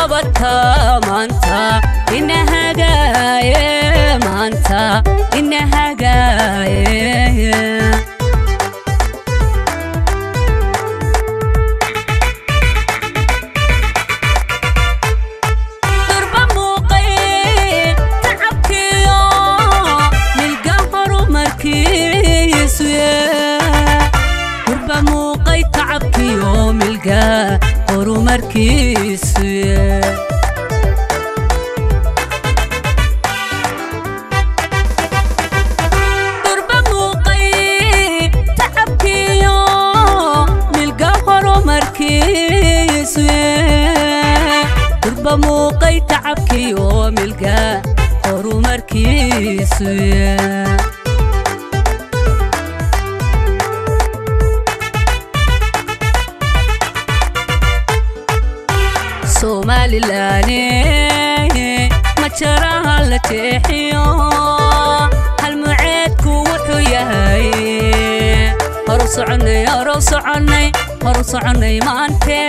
qabata maanta ina hagaaye maanta ina hagaaye durba muuqay tacabkiyo milga horumarkiisu durba muuqay tacabkiyo milga horumarkiisu durba muuqay tacabkiyo milga horumarkiisu durba muuqay tacabkiyo milga horumarkiisu somalilaane ma jaraha la jeexiyo halmuceedku wuxuu yahay horu soconnay horu soconnay horu soconnay maante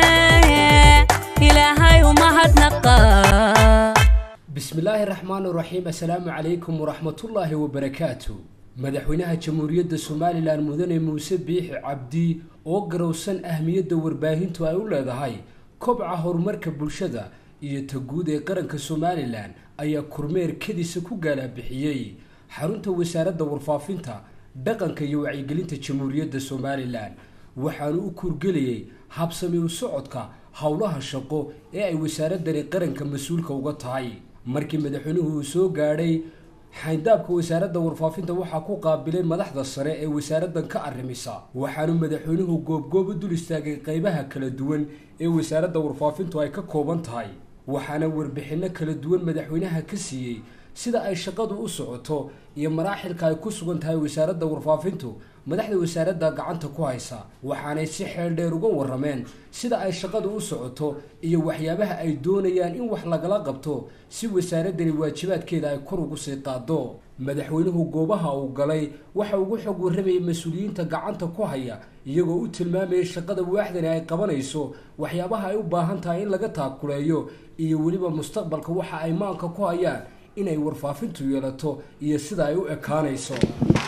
ilaahay umahadnaqa bismi illaahi raxmaan raxiim assalaamu calaykum waraxmatullaahi wabarakaatu madaxweynaha jamhuuriyadda somalilan mudane muuse biixi cabdi oo garowsan ahmiyadda warbaahintu ay u leedahay kobca horumarka bulshada iyo ta guud ee qaranka somalilan ayaa kormeer kadisa ku gaalabixiyey xarunta wasaaradda warfaafinta dhaqanka iyo wacyigelinta jamhuuriyadda somalilan waxaanu u kurgelayay habsami u socodka howlaha shaqo ee ay wasaaradani qaranka mas-uulka uga tahay markii madaxweynuhu uu soo gaadhay xayndaabka wasaaradda warfaafinta waxaa ku qaabilay madaxda sare ee wasaaraddan ka arrimisa waxaanu madaxweynuhu goobgoob u dul istaagay qaybaha kala duwan ee wasaaradda warfaafintu ay ka kooban tahay waxaana warbixinno kala duwan madaxweynaha ka siiyey sida ay shaqadu u socoto iyo maraaxilka ay ku sugan tahay wasaaradda warfaafintu madaxda wasaaradda gacanta ku haysa waxaanay si xeel dheer uga warrameen sida ay shaqadu u socoto iyo waxyaabaha ay doonayaan in wax lagala qabto si wasaaraddani waajibaadkeeda ay kor ugu sii qaado madaxweynuhu goobaha uu galay waxa ugu xog warramayay mas-uuliyiinta gacanta ku haya iyagoo u tilmaamayay shaqada waaxdani ay qabanayso waxyaabaha ay u baahan tahay in laga taakuleeyo iyo weliba mustaqbalka waxa ay maanka ku hayaan inay warfaafintu yeelato iyo sida ay u ekaanayso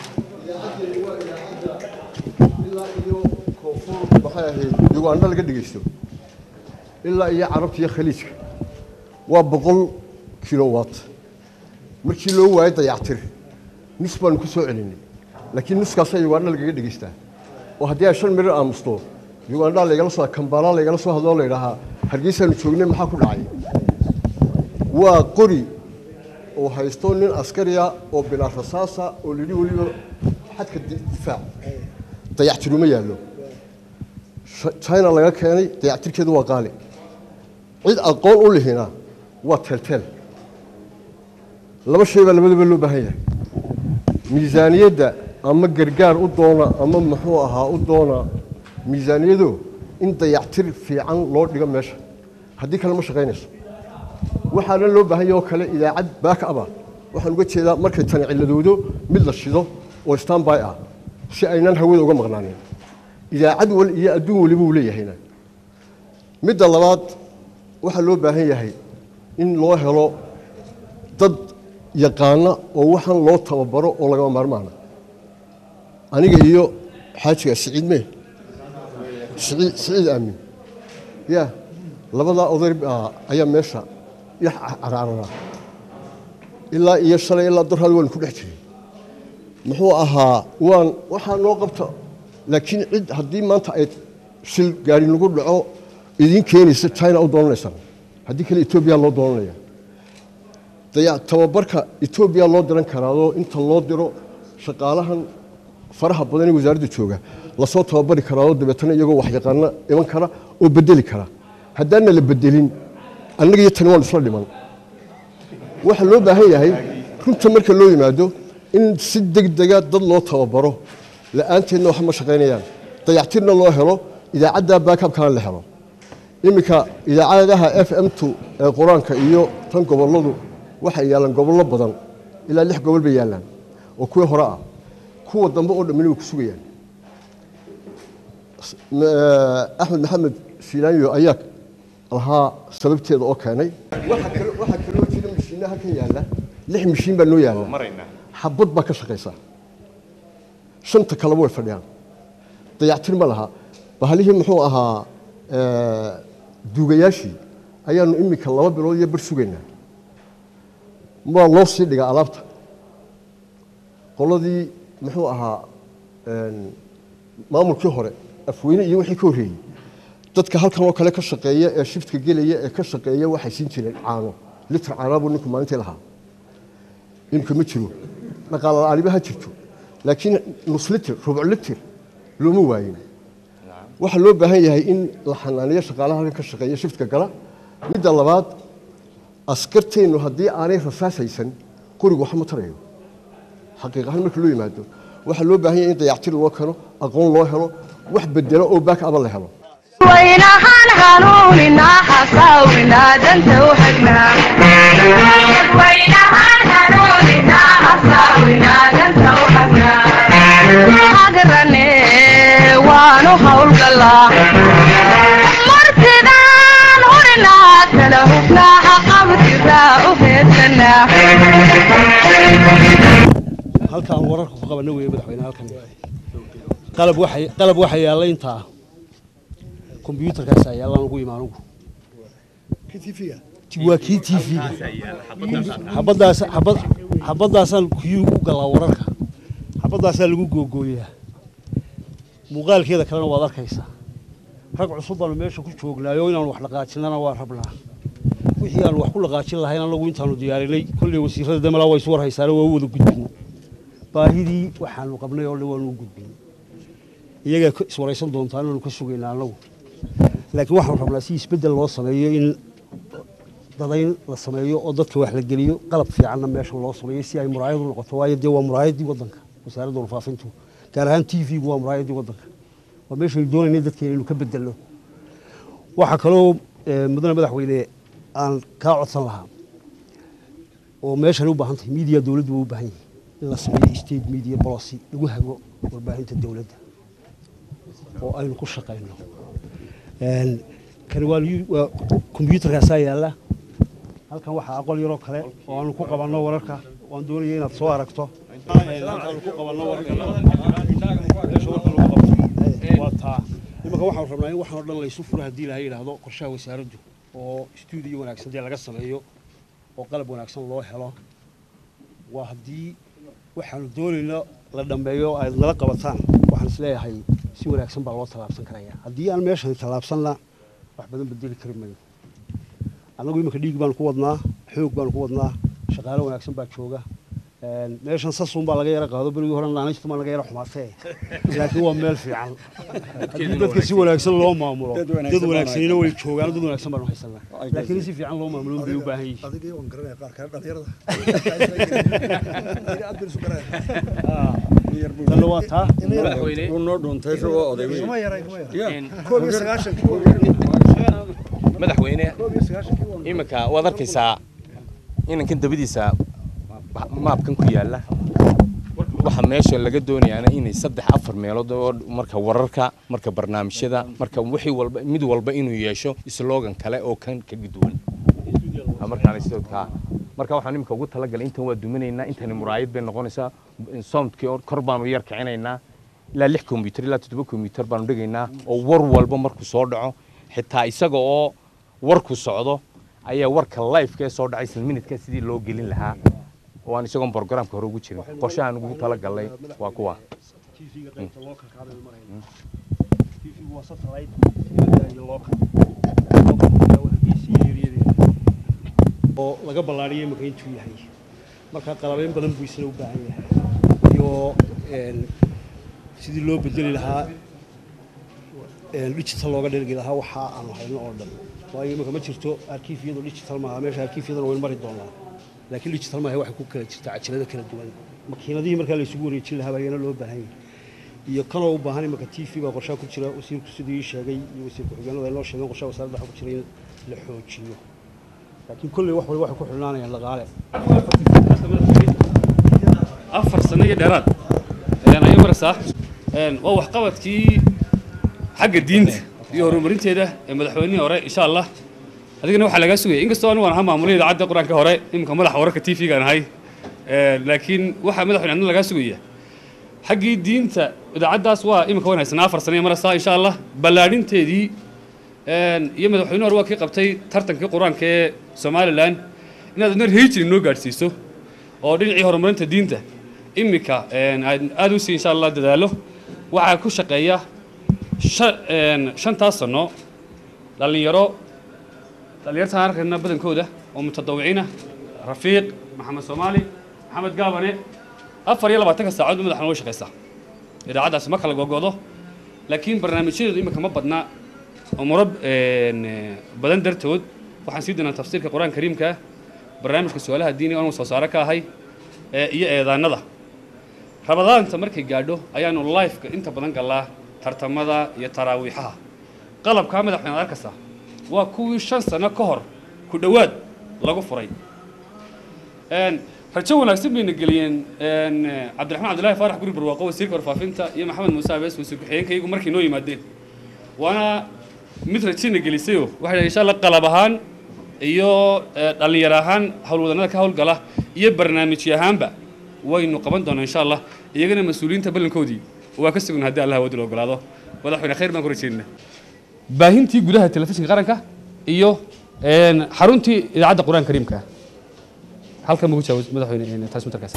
ilaa iyo koonfur maxay ahayd uganda laga dhegaysto ilaa iyo carabta iyo khaliijka waa boqol kilowatt markii loo waayo dayactir nus baanu ku soo celinay laakiin nuskaasaa uganda lagaga dhegaystaa oo haddii ay shan mirir aamusto uganda laygala soo kambala laygala soo hadloo laydhahaa hargeysaanu joognay maxaa ku dhacay waa qori oo haysto nin askariya oo bilaa rasaasa oo lidhi weliba xadka difaac dayactiruma yaallo china laga keenay dayactirkeedu waa qaali cid aqoon u lihina waa teelteel laba shay baa labadaba loo baahan yahay miisaaniyadda ama gargaar u doona ama muxuu ahaa u doona miisaaniyado in dayactir fiican loo dhigo meesha haddii kale ma shaqaynayso waxaana loo baahan yahay oo kale idaacad baak aba waxaan uga jeedaa markay tani cilladoodo mid la shido oo standby ah si aynan hawada uga maqnaanin idaacad wal iyo adduun weliba uu leeyahayna midda labaad waxaa loo baahan yahay in loo helo dad yaqaana oo waxaan loo tababaro oo lagama maarmaana aniga iyo xaajiga siciid mee siciid siciid aamin ya labadaa oday ayaa meesha yax carararaa ilaa iyo shalay ilaa darhaad waanu ku dhex jiray muxuu ahaa waan waxaa noo qabta laakiin cid haddii maanta ay shil gaari lagu dhaco idiin keenaysa china u doonanaysaan haddii kale etoobiya loo doonanaya tababarka etoobiya loo diran karaadoo inta loo diro shaqaalahan faraha badan ee wasaaradda jooga lasoo tababari karaadoo dabeetana iyagoo waxyaqaano iman kara oo bedeli kara haddaana la bedelin annaga iyo tani waan isla dhiman waxaa loo baahan yahay runta marka loo yimaado in si degdega dad loo tababaro la-aanteedna waxba ma shaqaynayaan dayactirna loo helo idaacadda baakabkana la helo iminka idaacadaha f m t ee qur-aanka iyo tan gobolladu waxay yaallaan gobollo badan ilaa lix gobol bay yaallaan oo kuwii hore ah kuwa dambe oo dhammina way ku sugayaan axmed maxamed filaanyo ayaa lahaa sababteeda oo keenay waxaa kale waxaa kaloo jira mashiinna halkan yaalla lix mashiin baa noo yaalla xabad baa ka shaqaysa shanta kaleba way fadhiyaan dayactir ma laha bahalihii muxuu ahaa eh, duugayaashii ayaanu iminka laba bilood iyo bar sugaynaa waa loo sii dhigaa alaabta qoladii muxuu ahaa een, maamulkii hore afweyne iyo wixii ka horreeyey dadka halkan oo kale ka shaqeeya ee shiftka gelaya ee ka shaqeeya waxay siin jireen caano litir caanaa buu ninku maalintii lahaa imika ma jiro dhaqaale la'aaniba ha jirto laakiin nus litir rubuc litir looma waayin waxaa loo baahan yahay in la xanaaniyo shaqaalaha halkan ka shaqeeya shiftka gala midda labaad askarteennu haddii aanay rasaas haysan qorigu waxma tarayo xaqiiq ahaan marka loo yimaado waxaa loo baahan yahay in dayactir loo keeno aqoon loo helo wax bedelo oo baak aba la helo waynahaan hanuuninaa xasaawinaa danta u xignaa hagarane waanu hawlgalaa martidaan hurinaa kala hubnaa xaqabtiraa u heedsanaa halkaan wararka ku qabana weeye madaxweyne halkan qalab waxa qalab waxa yaalla intaa kombiyuutarkaas yaallaan ugu imaan ugu waa kii t v xabadaas xabad xabadaasaan kuyuu u galaa wararka xabadaasaa lagu googooyaa muuqaalkeeda kalena waad arkaysaa rag cusub baanu meesha ku joognaayo inaanu wax dhaqaajinana waa rabnaa wixii aanu wax ku dhaqaajin lahayn anagu intaanu diyaarinay kolley wasiirada damalaa waa isu war haysaana waa u wada gudbin baahidii waxaanu qabnay oo dhan waanu u gudbin iyagaa ka iswaraysan doontaa inaanu ka sugaynaa annagu laakiin waxaanu rabnaa si isbeddel loo sameeyo in dadayn la sameeyo oo dadka wax la geliyo qalab fiicanna meesha loo sameeyo si ay muraayad u noqoto waayo dee waa muraayaddii waddanka wasaaradda warfaafintu gaar ahaan t v-gu waa muraayaddii waddanka waa meeshaynu doonaynay dadkeena inuu ka bedelno waxaa kaloo eh, mudane madaxweyne aan kaa codsan lahaa oo meeshan u baahan tahay media dowladdu waa u baahan yahay in la sameeyo state media policy lagu hago warbaahinta dowladda oo aynu ku shaqayno Een, kani waa liyu- waa kombiyuutarkaasaa yaalla halkan waxaa aqoon yaroo kale oo aanu ku qabanno wararka waan doonaya inaad soo aragto Een, halkaanu ku qabanno wararka meesha warka lagu qabto waa taa imanka waxaanu rabnaa in waxaan oo dhan laysu furo haddii ilahay yidhaahdo qorshaha wasaaraddu oo stuudiyo wanaagsan dee laga sameeyo oo qalab wanaagsan loo helo waa haddii waxaanu doonayno la dhammeeyo oo aad nala qabataan waxaan isleeyahay si wanaagsan baa loo tallaabsan karaya haddii aan meeshan tallaabsanna wax badan bedeli kari mayo annagu iminka dhiig baanu ku wadnaa xoog baanu ku wadnaa shaqaale wanaagsan baa jooga Een, meeshan sasuun baa laga yara qaado berigii hore naanaystu baa laga yara xumaatee laakiin waa meel fiican haddii dadka si wanaagsan loo maamulo dad wanaagsanina way joogaan dad wanaagsan baanu haysanaa laakiin in si fiican loo maamulo bay u baahan yihiin adigii waan garanaya qaar kale dhalinyarada aad bay isu tanna waa taa noo dhuuntay isagoo oday kuma yaray kuma yaray koob iyo sagaashankii madaxweyne koob iyo sagaashankii iminka waad arkaysaa inankan dabadiisa maabkan ku yaalla waxa meesha laga doonayaana inay saddex afar meelood oo marka wararka marka barnaamijyada marka wixii walba mid walba inuu yeesho slogan kale oo kan ka duwan markaan sidodka marka waxaan imika ugu talagalay intan waa duminaynaa intani muraayad bay noqonaysaa soundkii oo kor baanu yar kicinaynaa ilaa lix kombiyuutar ilaa toddoba kombiyuutar baanu dhigaynaa oo war walba markuu soo dhaco xitaa isaga oo warku socdo ayaa warka lifeka ee soo dhacay isla minidka sidii loo gelin lahaa oo aan isagoon programka hore ugu jirin qorshahaan ugu talagalay waa kuwa TV-ga qaybta localka hadda marayna TV waa satellite iyo local Localka waa hargeysa iyo eryadeeda. oo laga ballaariyay imika intuu yahay marka qalabeyn badan buu isna u baahan yahay iyo een, sidii loo bedeli lahaa een, digital looga dhergi lahaa waxa aan hayno oo dhan waayo imika ma jirto arkiifyadu digital maaha meesha arkiifyadana waynu mari doonaa laakiin digital maaha waxay ku kala jirtaa cajalada kala duwan makiinadihii markaa laysugu wareejin lahaa baa iyana loo baahan yahay iyo kanoo u baahan imika t v baa qorshaha ku jira wasiirku siduu ii sheegay iyo wasiir ku-xigeenadu ay noo sheegeen qorshaha wasaaradda waxa ku jira in la xoojiyo laakiin kolley wax walba waxay ku xidhnaanayaan dhaqaale afar sano iyo dheeraad ayaan ayo maraysaa Een, waa waxqabadkii xagga diinta iyo horumarinteeda ee madaxweynihii hore insha allah adigana waxaa lagaa sugaya inkastoo anigu aan ahaa maamulay idaacadda qur-aanka hore iminka madaxa wararka t v-gaan ahay Ee, laakiin waxaa madaxweyne adna lagaa sugaya xaggii diinta idaacaddaas waa iminka waan haysanaa afar sano marasa insha allah ballaadhinteedii een, iyo madaxweyne hore waa kii qabtay tartankii qur-aanka ee somalilan inaad adna rehijiri noo gaadhsiiso oo dhinacii horumarinta diinta iminka een, aad aad u sii insha allah dadaalo waxaa ku shaqeeya shan- een, shantaas sano dhallinyaro dhallinyartaan arkayna badankooda oo mutadawiciina rafiiq maxamed soomaali maxamed gaabane afar iyo labaatanka saacadood madaxna way shaqaysaa idaacaddaasi ma kala gogodo laakiin barnaamijyadeedu iminka ma badna umuro een, badan dartood waxaan sii doonaa tafsiirka qur-aanka kariimka barnaamijka su-aalaha diiniga oonu soo saare ka ahay ee iyo eedaanada rabadaanta markay gaadho ayaanu lifeka inta badan galaa tartamada iyo taraawiixaha qalabkaa madaxweyne arkasa waa kuwii shan sano ka hor ku dhowaad lagu furay Een, rajo wanaagsan bayna geliyeen een, cabdiraxmaan cabdillaahi faarax guri barwaaqo wasiirka warfaafinta iyo maxamed muuse abees wasiir ku-xigeenkaygu markay noo yimaadeen waana mid rajina gelisayoo waxay dhahay insha allah qalab ahaan iyo eh, dhallinyaro ahaan howlwadanada ka howlgala iyo barnaamijyo ahaanba waynu qaban doonaa insha allah iyagana mas-uuliyiinta ballankoodii waa ka sugan haddii allah wadil ogolaado madaxweyne khayr baan ku rajeynaa baahintii gudaha telefishinka qaranka iyo een, xaruntii idaacadda qur-aanka kariimka halkan buu ku jawaab madaxweyne transmitterkaas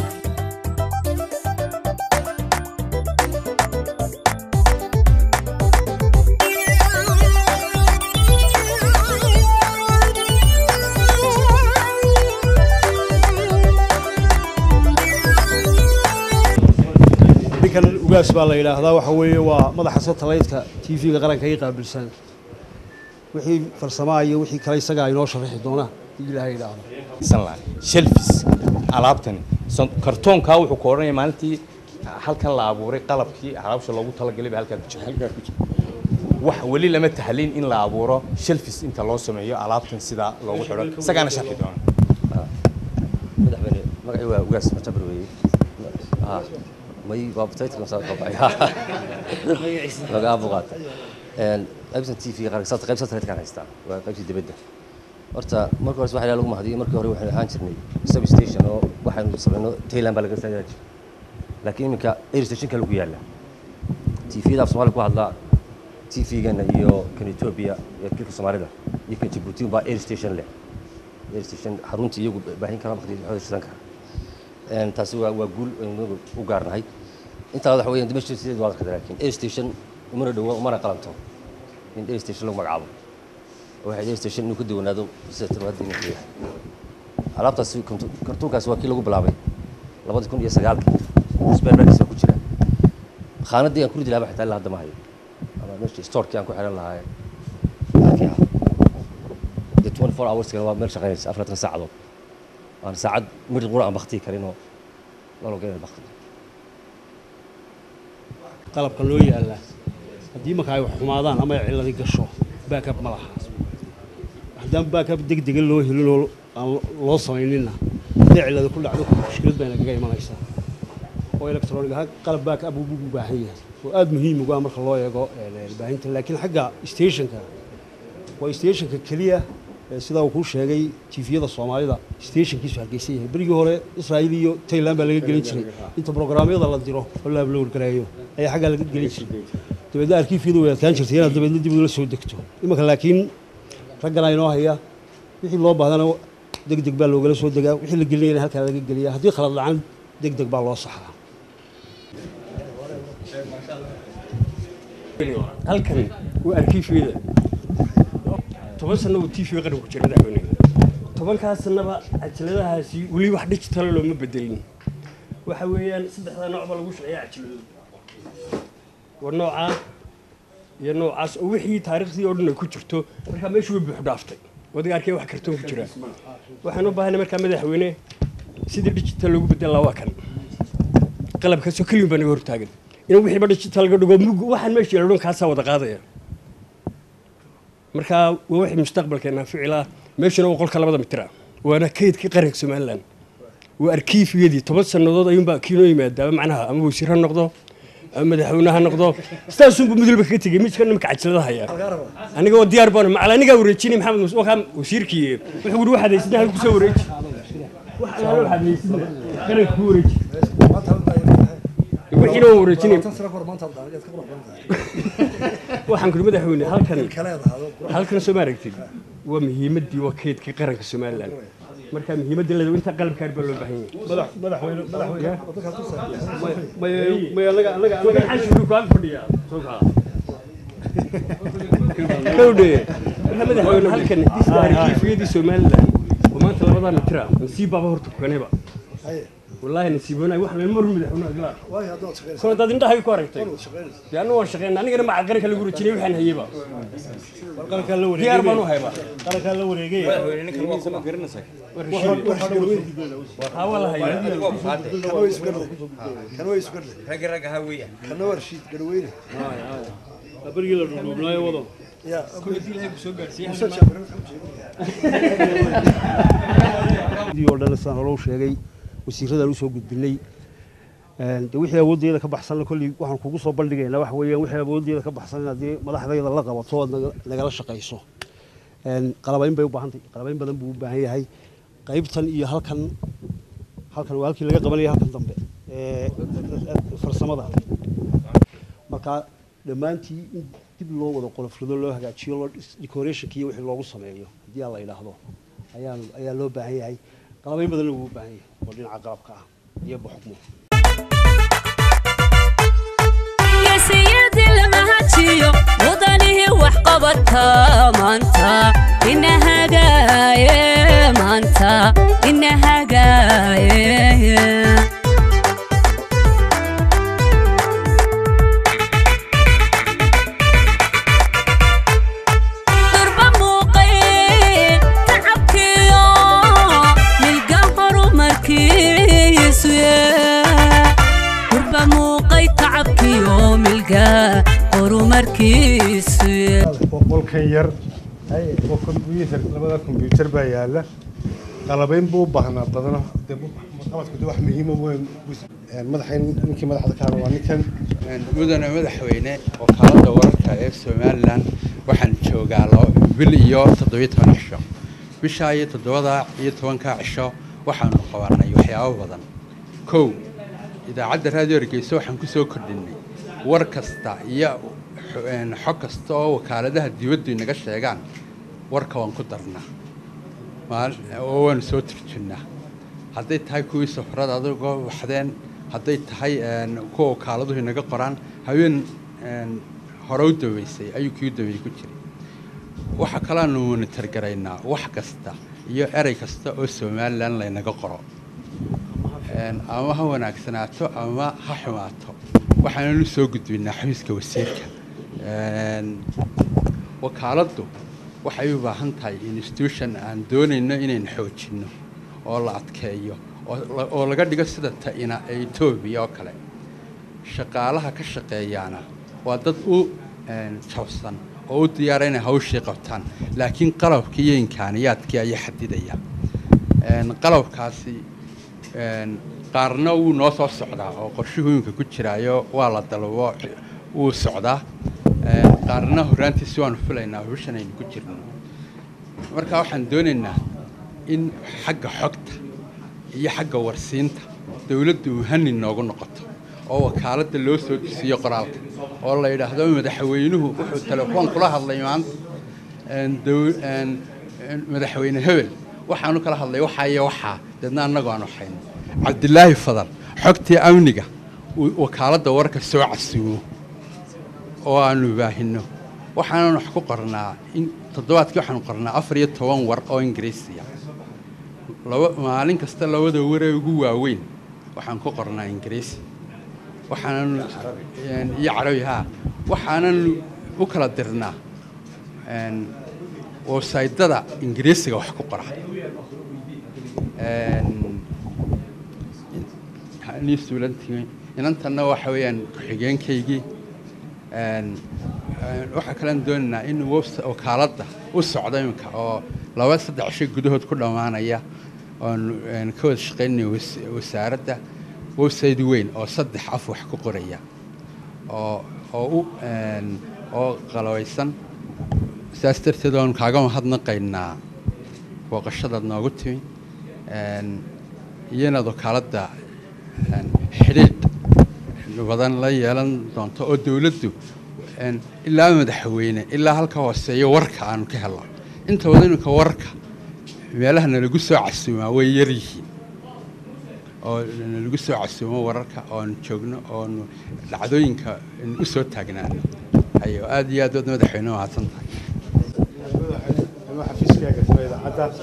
ninkan ugaas baa la yidhaahdaa waxa weeye waa madaxa satellite-ka t v-ga qaranka ay qaabilsan wixii farsamaa iyo wixii kale isagaa inoo sharaxi doona haddii ilaahay yidhaahdo san lahay shelfis alaabtani son- kartoonkaa wuxuu ku odhanaya maalintii halkan la abuuray qalabkii alaabsha loogu talagalay ba halkaa ku jira wax weli lama tahlin in la abuuro shelfis inta loo sameeyo alaabtan sidaa loogu xidho isagaana sharxi doona madaxweyne magacii waa ugaas matabir weeye Ah, may baabtaytka masaa ka baxay laga abuqaad een qaybsan tv qaranka sabta qayb satellite-kan haystaa waa qaybtii dibadda horta marka hore waxaa lagu mahadiyay markii hore waxaynu ahaan jirnay sub station oo waxaynu samayno thailand baa laga sameeyaa jir laakiin iminka air stationka lagu yaalla tvda af soomaaliya ku hadlaa tvgana iyo kan ethiopia iyo kilka soomaalida iyo kan djibouti baa air station leh air station xaruntii iyagu baahin kara waqti xooda shidan kara Een, taasi waa waa guul aynu u gaarnahay intaa waxa weeyaan dimasha sideed waa arkada laakiin air station umana dhowo umana qalanto in air station lagu magacaabo waxay air station inuu ka duwanaado sida tarwada inuu yahay alaabtaasi kartu- kartuunkaasi waa kii lagu bilaabay labadi kun iyo sagaalkii sperbaris baa ku jira khaanadii aan ku ridi lahaa xitaa ilaa hadda ma hayo ama meeshii storekii aan ku xiran lahaa halkii ah dee 24 hours waa meel shaqaynaysa afartan saacadood waan saacad midh qura aan baktiyi karinoo nologeena bakti qalabka loo yaalla haddii marka ay wax xumaadaan ama ay cilladi gasho baakab ma laha haddaan baakab deg dega loo helin oo aan loo samayninna hadday cilladi ku dhacdo mushkilad bayna kaga imanaysaa oo electronic ahaan qalab baakab buu u baahan yahay oo aada muhiim ugu ah marka loo eego een, baahinta laakiin xagga stationka waa stationka keliya ee sidaa uu kuu sheegay tifiyada soomaalida stationkiisu hargeysan yahay berigii hore israa'iil iyo tailand baa laga gelin jiray inta programyada la diro oo la upload gareeyo ayaa xaggaa laga gelin jiray dabeedna arkiifyadu way adkaan jirtay inaad dabeedna dib ula soo degto imanka laakiin raggana inoo haya wixii loo baahdana deg deg baa loogala soo degaa wixii la gelinayana halkaa laga geliya haddii khalad dhacan deg deg baa loo saxaa halkani waa arkiifyada toban sano uu tv qaranku jira madaxweyne tobankaas sanaba cajaladahaasi weli wax digital looma bedelin waxa weeyaan saddexda nooc baa lagu shaqeeya cajaladooda waa noocaa iyo noocaas oo wixii taariikhdii oo dhan ay ku jirto markaa meeshu way buux dhaaftay wadiga arkay wax kartoon ku jira waxaan u baahanay markaa madaxweyne sidii digital loogu bedel lahaa waa kan qalabkaasoo keliyin baa naga hortaagan in wixiiba digital laga dhigo mug waxaan meesha yeelo dhan kaasaa wada qaadaya markaa waa wixii mustaqbalkeena ficila meeshuna waa qolka labada mitira waana kaydka qaranka somalilan waa arkiifiyadii toban sannadood ayuunbaa kiinoo yimaadaaba macnaha ama wasiir ha noqdo ama madaxweyne ha noqdo sidaasunbu midwalba kaga tegey midka nimka cajalada haya aniga oo diyaar baan macal anigaa wareejinay maxamed muuse wakaa wasiirkii wuxuu yidhi waxaad haysidna halku soo wareeji wax alaala waxaad haysidna qaranka ku wareeji wixiina waan wareejinay waxaan kuri madaxweyne halkan halkan soo ma aragtid waa muhiimaddii waa kaydkii qaranka somalilan marka muhiimadda leedahay inta qalabkaan baa loo baahan yahay kowdhe marka madaxweyne halkan arkiifiyadii somalilan oo maanta labadaa mitira nasiib baaba horta kukanayba wallaahi nasiibona wax lama mar madaxweyne adlaa kuna dad indhahay ku aragtay dee annu waan shaqeyna anigana maca qaranka lagu rajinay waxaan hayeyba diyaar baan u hayba qarankaa la wareegay haa waa la hayaa kana waa rashiid garweyne berigii la dhudhuubnaayo wado oo dhan saan hore u sheegay wasiiradaan usoo gudbinay de wixii awooddeeda ka baxsanna kolley waxaan kugu soo bandhigaynaa waxa weeyaan wixii awooddeeda ka baxsan haddii madaxdayda la qabato ood naga- nagala shaqayso qalabayn bay u baahan tahay qalabayn badan buu u baahan yahay qaybtan iyo halkan halkan waa halkii laga qabanaya halkan dambe ee farsamada marka dhammaantii in dib loo wada qolofrido loo hagaajiyo loo decorationka iyo wixii loogu sameeyo haddii aan la yidhaahdo ayaan ayaa loo baahan yahay qalabayn badanna wuu u baahan yahay oo dhinaca qalabka ah iyo buxukmo geesiyadii lama hajiyo mudanihii wax qabata maanta ina hagaaye maanta ina hagaaye durba muuqay tacabkiyo milga horumarkiisu durba muuqay tacabkiyo milga horumarkiisu qolkan yar oo kombyuutar labada kombyuutar baa yaala qalabayn buu u baahnaa badano dee qabadku de wax muhiima weyn madaxayn ninkii madaxda ka hadla waa ninkan mudane madaxweyne wakaalada wararka ee somalilan waxaan joogaa laba bil iyo toddobiyo toban cisho bishaa iyo toddobada iyo tobanka cisho waxaanu qabanay waxyaabo badan kow idaacadda raadiyo hargeysa waxaan ku soo kordhinay war kasta iyo xo- een, xog kasta oo wakaaladaha dibaddu inaga sheegaan warka waan ku darnaa maal- oo waanu soo turjunnaa hadday tahay kuwii safarada adagoo waxdeen hadday tahay een, kuwa wakaaladuhu inaga qoraan haween een, hore u daweysay ayuu kii u daweeyey ku jiray waxa kalaanu monitor garaynaa wax kasta iyo erey kasta oo somalilan laynaga qoro Een, ama ha wanaagsanaato ama ha xumaato waxaananu soo gudbinaa xafiiska wasiirka Een, wakaaladdu waxay u baahan tahay institution aan doonayno inaynu xoojinno oo la adkeeyo oo la- oo laga dhigo sida ta'ina ee etoobiya oo kale shaqaalaha ka shaqeeyaana waa dad u een, jabsan oo u diyaara inay hawshii qabtaan laakiin qalabkii iyo imkaaniyaadkii ayaa xadidaya Een, qalabkaasi een, qaarna wuu noo soo socdaa oo qorshuhu iminka ku jiraayo waa la dalbo wuu socdaa Een, qaarna horraantiisi waanu filaynaa bishan aynu ku jirno marka waxaan doonaynaa in xagga xogta iyo xagga warsiinta dowladdu muhani noogu noqoto oo wakaaladda loo soo dusiyo qoraalka oo la yidhaahdo madaxweynuhu wuxuu telefoon kula hadlay maanta een, dow- een, een, madaxweyne hebel waxaanu kala hadlay waxaa iyo waxaa deedna annagu aanu hayno cabdilaahi fadal xogtii amniga uu wakaaladda warka soo casuumo oo aanu baahino waxaanan wax ku qornaa in toddobaadkii waxaanu qornaa afar iyo toban war oo ingiriisiya laba maalin kasta labada waree ugu waaweyn waxaan ku qornaa ingiriisi waxaanan een, iyo carabi haa waxaanan u kala dirnaa een, websaydada ingiriisiga wax ku qora Een, nii suulantii inantanna waxa weeyaan ku-xigeenkaygii Een, een, waxaa kalean doonaynaa in webs- wakaaladda u socdo iminka oo laba saddex shay gudahood ku dhammaanaya oon een, ka wada shaqaynaya was- wasaaradda website weyn oo saddex af wax ku qoraya oo oo u een, oo qalawaysan sidaas darteed oon kaaga mahadnaqaynaa booqashadaad noogu timi een, iyo inaad wakaaladda een, xidhiidh badan la yeelan doonto oo dowladdu een, ilaa madaxweyne ilaa halka hooseeyo warka aanu ka helno inta badan iminka warka meelaha nalagu soo casuumaa way yar yihiin oo nalagu soo casuumo wararka oon joogno oon dhacdooyinka u soo taagnaano ayo aad iyo aad waad madaxweyne mahadsan tahay anuu xafiiskaaga soo idaacadda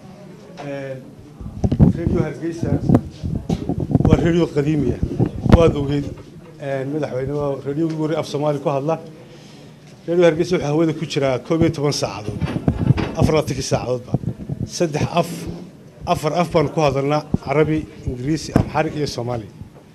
redio hargeysa waa redio qadiimiya waad ogeyd madaxweyne waa redio ugu horey af soomaali ku hadla redio hargeysa wuxuu hawada ku jiraa koob iyo toban saacadood afar laatankii saacadoodba saddex af afar af baan ku hadalnaa carabi ingiriisi amxarig iyo soomaali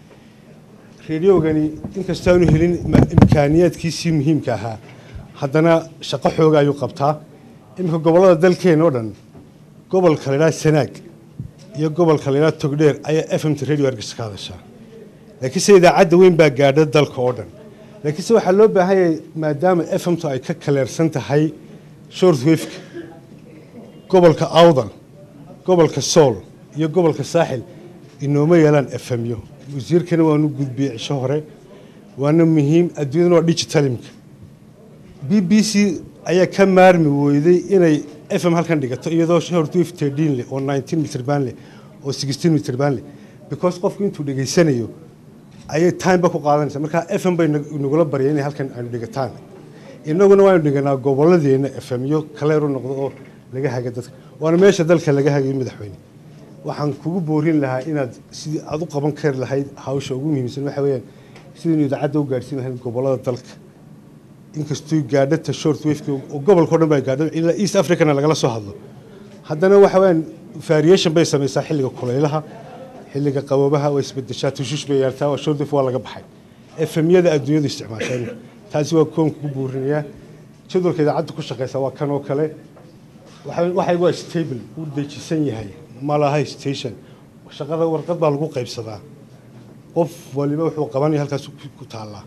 rediogani inkastaanu helin ma- imkaaniyaadkiisii muhiimka ahaa haddana shaqo xooga ayuu qabtaa iminka gobollada dalkeena oo dhan gobolka la yidhaha sanaag iyo gobolka la yidhaha togdheer ayaa f m t radio hargeysa ka hadashaa laakiinse idaacadda weyn baa gaadha dalka oo dhan laakiinse waxaa loo baahan yahay maadaama f m t ay ka kaleersan tahay short wafeka gobolka awdal gobolka sool iyo gobolka saaxil inooma yeelaan efemyo wasiirkana waanu gudbiyey cisho hore waana muhiim adduunyadana waa digitalimka b b c ayaa ka maarmi weyday inay f m halkan dhigato iyadoo shortwave tedin leh oo nineteen mitir baan leh oo sixteen mitir baan leh because qofku intuu dhegaysanayo ayay timeba ku qaadanaysa marka f m bay nag- nagula baryay inay halkan aynu dhigataan innaguna waanu dhiganaa gobolladeena f m yo kaleeru noqdo oo laga haga dadka waana meesha dalka laga hagayo madaxweyne waxaan kugu boorin lahaa inaad sidii aad u qaban kari lahayd hawsha ugu muhiimsan waxa weeyaan sidaynu idaacadda u gaadhsiin lahayd gobollada dalka inkastoo gaadhata short wafeka oo gobolka o dhan baa gaadho ilaa east africana lagala soo hadlo haddana waxa weeyaan variation bay samaysaa xilliga kulaylaha xilliga qaboobaha way isbedeshaa tushush bay yeeltaa waa short wave waa laga baxay efemyada adduunyadu isticmaasheen taasi waa koon kugu buurinayaa jadwalka idaacadda ku shaqeysa waa kan oo kale waxa- waxay waa stable uu dejisan yahay ma laha station shaqada warqad baa lagu qaybsadaa qof waliba wuxuu qabanaya halkaas ku- ku taallaa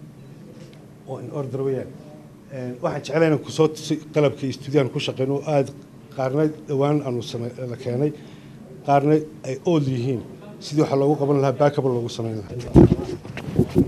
oo in order weeyaan Een, waxaan jeclahay inaan kusoo tusay qalabka istuudiyaan ku shaqeyno oo aada qaarna dhowaan aanu same la keenay qaarna ay old yihiin sidii waxa loogu qaban lahaa backup loogu samayn lahaa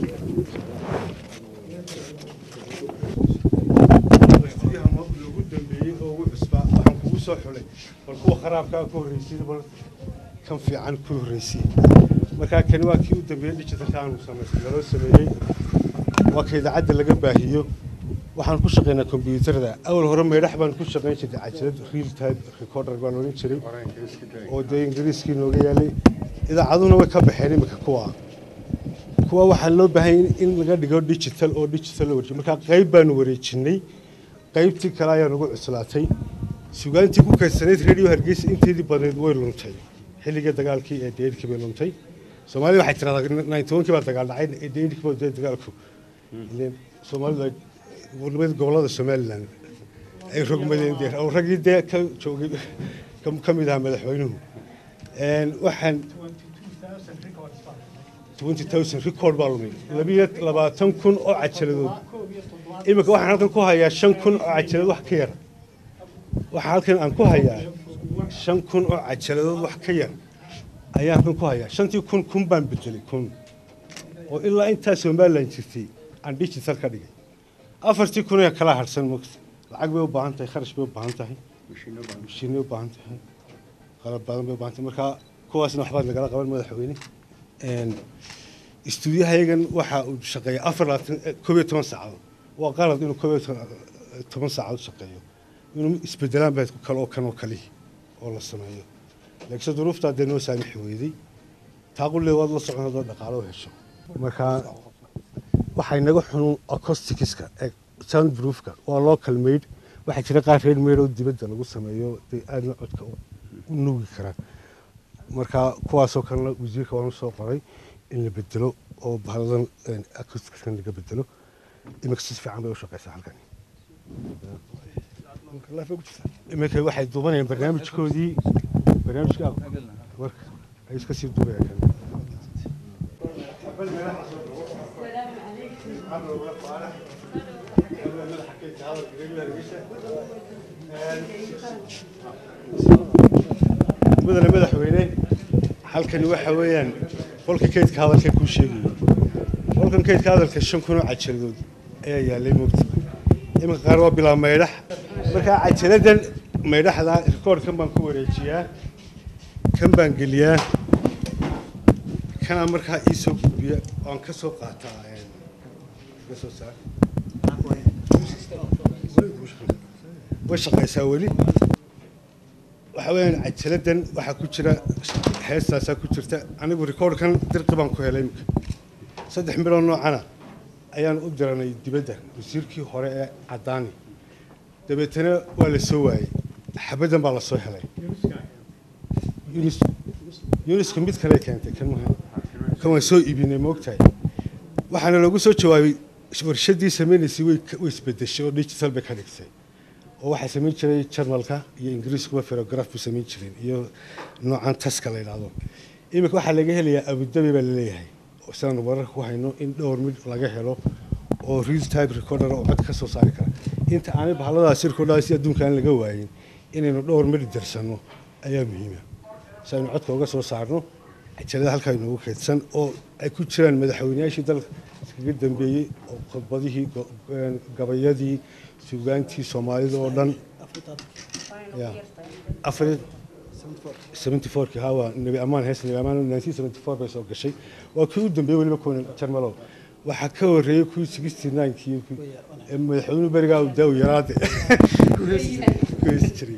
loogu dambeeyey oo ugu cusbaa waxaan kugu soo xulay bal kuwa kharaabkaa ku horreysay bal kan fiican ku horreysay markaa kani waa kii u dambeeyey digitalka aanu samaystay laloo sameeyey waa ka idaacadda laga baahiyo waxaan ku shaqaynaa kombiyuutarada awal hore meydhax baan ku shaqayn jirtay cajalad real time recorder baan odhan jiray oo dee ingiriiskii nooga yaalay idaacaduna way ka baxeen imika kuwa kuwa waxaa loo baahan yahay in laga dhigo digital oo digital la wareejiyo markaa qayb baanu wareejinay qaybtii kale ayaa nagu cuslaatay sugaantii ku kaysanayd radio hargeysa inteedii badneyd way luntay xilligii dagaalkii ee deyrkii bay luntay soomaalida waxay tiraahdaa ninety one kii baa dagaal dhacay ee deyrkii baa dee dagaalku ileen soomaalida gobolada gobolada somaliland ay rogmadeen dee oo raggii dee ka joogay ka- ka mid ahaa madaxweynuhu Een, waxaan 20000 record baa lumay labiyo labaatan kun oo cajaladood iminka waxaan halkan ku hayaa shan kun oo cajaladood wax ka yar waxaan halkan aan ku hayaa shan kun oo cajaladood wax ka yar ayaan halkan ku hayaa shantii kun kun baan bedelay kun oo ilaa intaa somaliland jirtay aan digital ka dhigay afartii kun ee kala harsan mogta lacag bay u baahan tahay kharash bay u baahan tahay mashiinay u baahan tahay qalab badan bay u baahan tahay marka kuwaasna waxbaad nagala qaban madaxweyne Een, istuudiyahayagan waxa uu shaqeeya afar labaatan eh, koob iyo toban saacadood waa qalad inuu koob iyo toban- toban saacadood shaqeeyo inuu isbedelaan baa kale oo kan oo kalihi oo la sameeyo laakiinse duruuftaa dee noo saamixi weyday taaqullee waad la socon hadoo dhaqaalo u hesho marka waxay naga xunun acoustics-ka ee soundproofka waa local made waxaa jira qaar reer made oo dibadda lagu sameeyo dee aadna codka u u nuugi karaan marka kuwaasoo kalena wasiirka waan usoo qoray in la bedelo oo bahaladan acousticsan laga bedelo iminka si fiican bay u shaqeysaa halkani iminka waxay duubanayaan barnaamijkoodii barnaamijka warka ay iska sii duubayaan kan mudane madaxweyne halkani waxa weeyaan qolka keydka hadalka kuu sheegayo qolkan keydka hadalka shan kun oo cajaladood ayaa yaalay moogta iminka qaar waa bilaa maydhax markaa cajaladan maydhaxda rikoorkan baan ku wareejiyaa kan baan geliyaa kanaa markaa ii soo gudbiya waan ka soo qaataa ka soo saar way shaqaysaa weli waxa weeyaan cajaladan waxaa ku jira heestaasaa ku jirta anigu rikoorkan dirqi baan ku helay imika saddex miloo noocana ayaan u diranay dibadda wasiirkii hore ee caddaani dabeetana waa la soo waayey xabaddan baa la soo helay yunis yuniska mid kale keentay kan maha kan waan soo iibinay moogtahay waxaana loogu soo jawaabay warshaddii samaynaysay way way isbedeshay oo digital bay ka dhigtay oo waxaa samayn jiray jarmalka iyo ingiriiskuba ferograf buu samayn jireen iyo noocan taska la yidhaahdo iminka waxaa laga helayaa abudabi baa laleeyahay oo sidaan wararka ku hayno in dhowr mid laga helo oo real type recorder oo cod ka soo saari kara inta aanay bahaladaasi recordadaasi adduunka aan laga waayin inaynu dhowr mid dirsanno ayaa muhiima si aynu codka uga soo saarno cajalada halkaa inoogu keydsan oo ay ku jiraan madaxweynayaashii dalka iskaga dambeeyey oo khudbadihii gabayadii suugaantii soomaalida oo dhan ya afar seventy fourki ha waa nebi amaan hees nebi amaan nineteen seventy four bay soo gashay waa kii u dambeeyey weliba kuwan jarmalow waxaa ka horreeyey kuwii sixty ninekii madaxweynuhu berigaa uu daawi yaraade ku heesi jiray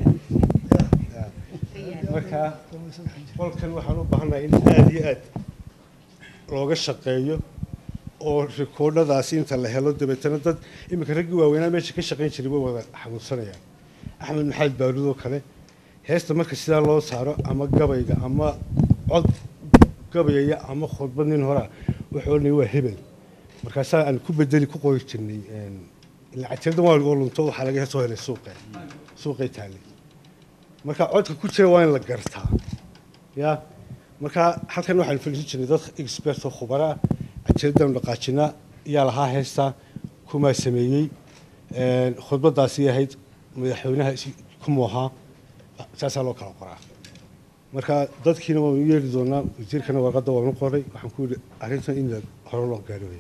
marka qolkan waxaan u baahanahay in aada iyo aad looga shaqeeyo oo rikoodhadaasi inta la helo dabeetana dad iminka raggii waaweynaa meesha ka shaqayn jiray way wada xanuunsanayaan axmed maxamed baaruud oo kale heesta marka sidaa loo saaro ama gabayga ama cod gabayaya ama khudbad nin horaa wuxuu odhanaya waa hebel markaasaa aan ku bedeli ku qori jirnay cajaldan waa oo lunto waxaa laga soo helay suuqe suuqay taallay marka codka ku jira waa in la gartaa ya marka halkan waxaan fadhiisan jirnay dad expert oo khubara ah cajaladanu dhaqaajinaa yaa lahaa heestaa kumaa sameeyey khudbadaasi ahayd madaxweynaha kumu ahaa saasaa loo kala qoraa marka dadkiina waanu yeeri doonaa wasiirkana warqadda waanu qoray waxaan ku yidhi arrintan in hore loo gaarooya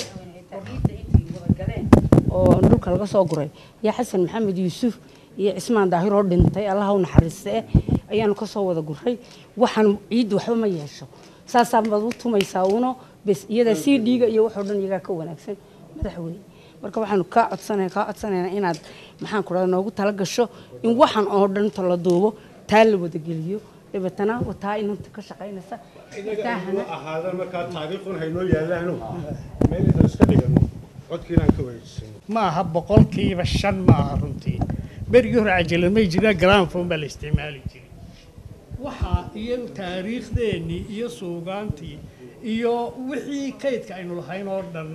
oo dhulka laga soo guray iyo xasan maxamed yuusuf iyo cismaan daahir oo dhintay allaha u naxariiste ayaanu ka soo wada guray waxaan ciiddu waxba ma yeesho saasaa baad u tumaysaa uno bes iyada sii dhiiga iyo waxoo dhan iyagaa ka wanaagsan madaxweyne marka waxaanu kaa codsanaya kaa codsanayna inaad maxaan ku dhahda noogu tala gasho in waxan oo dhan inta la duubo taa la wada geliyo dabeetana wataa inanta ka shaqaynaysa ahaadaan markaa taariikhun haynoo yaalaano meel intaan iska dhigano codkii inaan ka wareejisano ma aha boqolkiiba shan ma aha runtii berigii hore cajalad may jiraan gramfon baa la isticmaali jiray waxaa iyo taariikhdeennii iyo suugaantii iyo wixii kaydka aynu lahayn oo dhan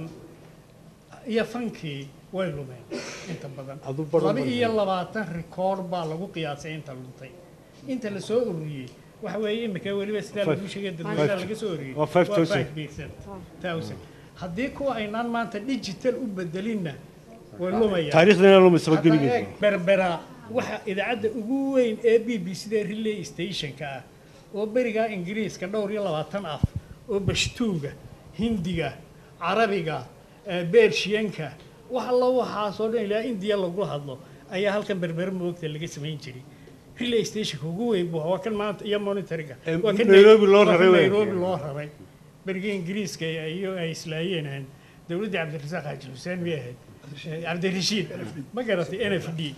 iyo fankii way lumeen inta badan laba iyo labaatan rikoord baa lagu qiyaasay inta luntay inta la soo ururiyey waxa weeye imika weliba sidaa lagu sheegay dadweynaha laga soo ururiyey Waa 5,000. thousand haddii kuwa aynaan maanta digital u bedelinna way lumayaan taariikhdeena lumaysa Hadda gebigeeda. eeg, berbera waxa idaacadda ugu weyn ee b b c da relay stationka ah oo berigaa ingiriiska dhowr iyo labaatan af oo bashtuuga hindiga carabiga eh, beershiyanka wax alla waxaasoo dhan ilaa indiya lagu hadlo ayaa halkan berbera moogta laga samayn jiray relay stationka ugu weyn buu ahaa. waa kan maanta iyo monitoringa waa kan Nairobi loo waa kan raray wey. nairobi loo raray berigii ingiriiska iyo ay islaayeen dowladdii cabdirasaaq xaaji xuseen miyay ahayd Eh, cabdirashiid ma garatay n f d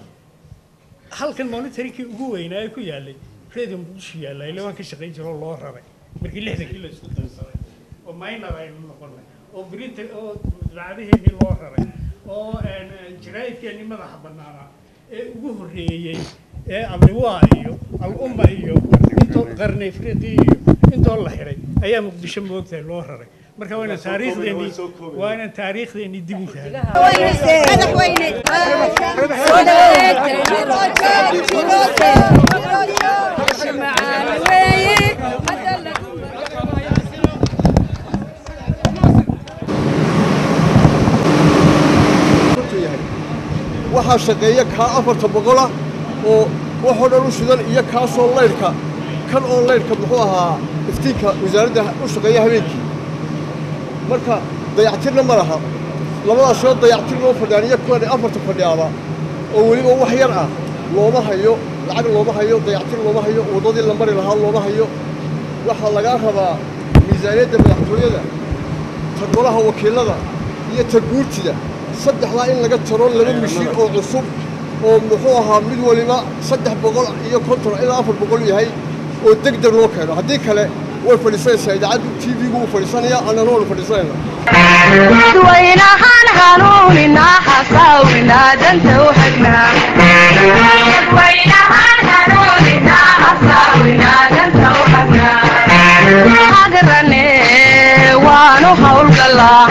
halkan monitoringkii ugu weynaa ee ku yaalay radio muqdisho yaalla ile waan ka shaqayn jiro oo loo raray markii lixdankii la isku darsaday oo minor aynu noqonay oo brinter oo dacdaheedii loo raray oo jaraa'idkeennii madaxa bannaanaa ee ugu horreeyey ee abriwaa iyo al-umma iyo intoo qarni afriqi iyo intoo la xiray ayaa muqdisho moogtahay loo raray marka waa inaan taariikhdeenii waa inaan taariikhdeenii dib u waxaa shaqeeya kaa afarta boqola oo waxoo dhan u shidan iyo kaasoo laydhka kan oo laydhka muxuu ahaa iftiinka wasaaradda u shaqeeya habeenkii marka dayactirna ma laha labadaasoo dayactir loo fadhiyaan iyo kuwan afarta fadhiyaaba oo weliba wax yar ah looma hayo lacag looma hayo dayactir looma hayo waddadii la mari lahaa looma hayo waxaa lagaa rabaa miisaaniyadda madaxtooyada ta golaha wakiilada iyo ta guurtida saddexdaa in laga jaro laba mishiin oo cusub oo muxuu ahaa mid waliba saddex boqol iyo konton ilaa afar boqol yahay oo deg deg loo keeno haddii kale way fadhiisanaysaa idaacaddu t v-gu wuu fadhiisanaya annana waanu fadhiisanayna dadweynahaan hanuuninaa hasaawinaa danta u hagnaa hagrane waanu hawlgalaa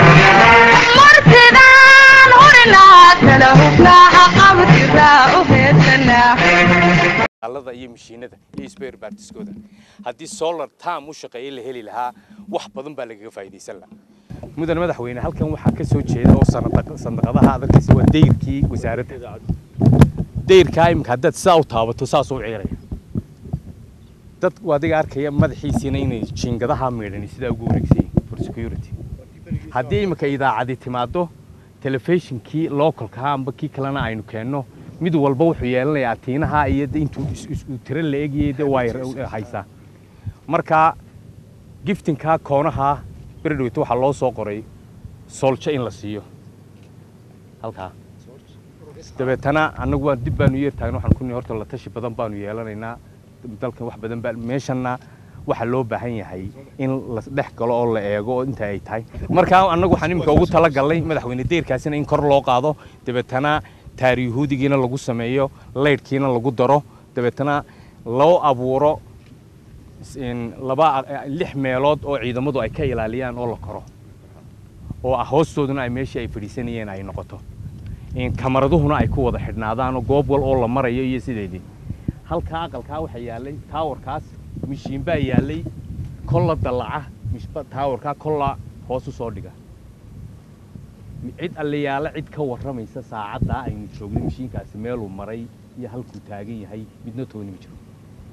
martidaan hurinaa kala hubnaa haqabtiraa u heedsanaa alada iyo mashiinada iyo spare partiskooda haddii solar tam u shaqeeye la heli lahaa wax badan baa lagaga faa'iidaysan lahaa mudan madaxweyne halkan waxaa ka soo jeeda oo sanada- sandaqadaha adarkiisa waa dayrkii wasaaradda dayrkaa imika haddaad sidaa u taabato saasuu ciiraya dad adiga arkaya madaxiisiina inay jiingadaha miidhani sidaa ugu wareegsan yihiin for security haddii imika idaacadi timaado telefishinkii localka amba kii kalena aynu keenno mid walba wuxuu yeelanayaa tiinaha iyo de intuu is- is- uu tiro la egayay de waa yar- haysaa marka giftinka koonaha beredhowta waxaa loo soo qoray sooljo in la siiyo halkaa dabeetana annagu waan dib baanu yeer taagna waxaan ku nihi horta la tashi badan baanu yeelanaynaa dalkan wax badan baa meeshanna waxaa loo baahan yahay in la dhex galo oo la eego oo inta ay tahay marka annagu waxaan iminka ugu talagalnay madaxweyne deyrkaasina in kor loo qaado dabeetana taariyahuudigiina lagu sameeyo laydhkiina lagu daro dabeetana loo abuuro in laba lix meelood oo ciidamadu ay ka ilaaliyaan oo la koro oo ah hoostooduna ay meeshii ay fadhiisanayeen ay noqoto in kamaraduhuna ay ku wada xidhnaadaan oo goob wal oo la marayo iyo sideedii halkaa aqalkaa waxaa yaallay taawarkaas mishiin baa yaallay kolla dallaca mishba- taawarkaa kolla hoos u soo dhiga cid allayaala cid ka warramaysa saacaddaa aynu joogno mishiinkaasi meeluu maray iyo halkuu taagan yahay midna tooni ma jiro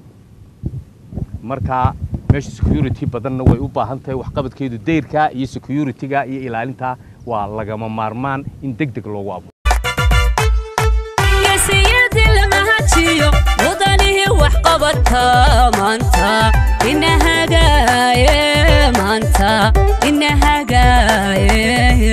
marka meesha security badanna way u baahan tahay waxqabadkeedu dayrka iyo security-ga iyo ilaalinta waa lagama maarmaan in deg deg loogu abuuro geesiyadii lama hajiyo mudanihii wax qabata maanta ina hagaaye maanta ina hagaaye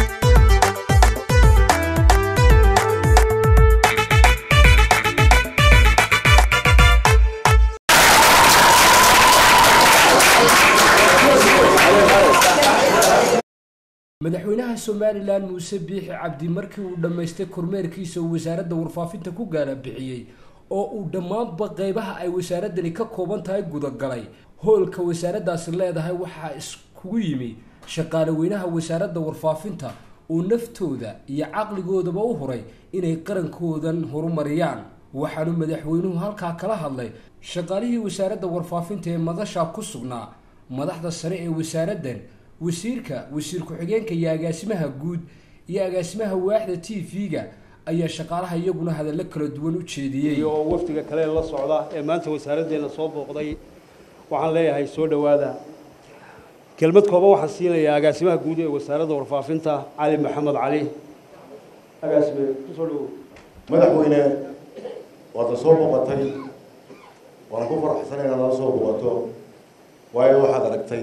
madaxweynaha somalilan muuse biixi cabdi markii uu dhammaystay kormeerkiisa uu wasaaradda warfaafinta ku gaala bixiyey oo uu dhammaanba qeybaha ay wasaaradani ka kooban tahay gudagalay hoolka wasaaraddaasi leedahay waxaa iskugu yimi shaqaale weynaha wasaaradda warfaafinta oo naftooda iyo caqligoodaba u huray inay qarankoodan horumariyaan waxaanu madaxweynuhu halkaa kala hadlay shaqaalihii wasaaradda warfaafinta ee madashaa ku sugnaa madaxda sare ee wasaaraddan wasiirka wasiir ku-xigeenka iyo agaasimaha guud iyo agaasimaha waaxda t v-ga ayaa shaqaalaha iyaguna hadallo kala duwan u jeediyey iyo oo wafdiga kale la socda ee maanta wasaaraddeena soo booqday waxaan leeyahay soo dhowaada kelmad kooban waxaan siinayaa agaasimaha guud ee wasaaradda warfaafinta cali maxamed cali agaasime kusoo dhowow madaxweyne waad na soo booqatay waan ku faraxsan inaad nala soo booqato waayo waxaad aragtay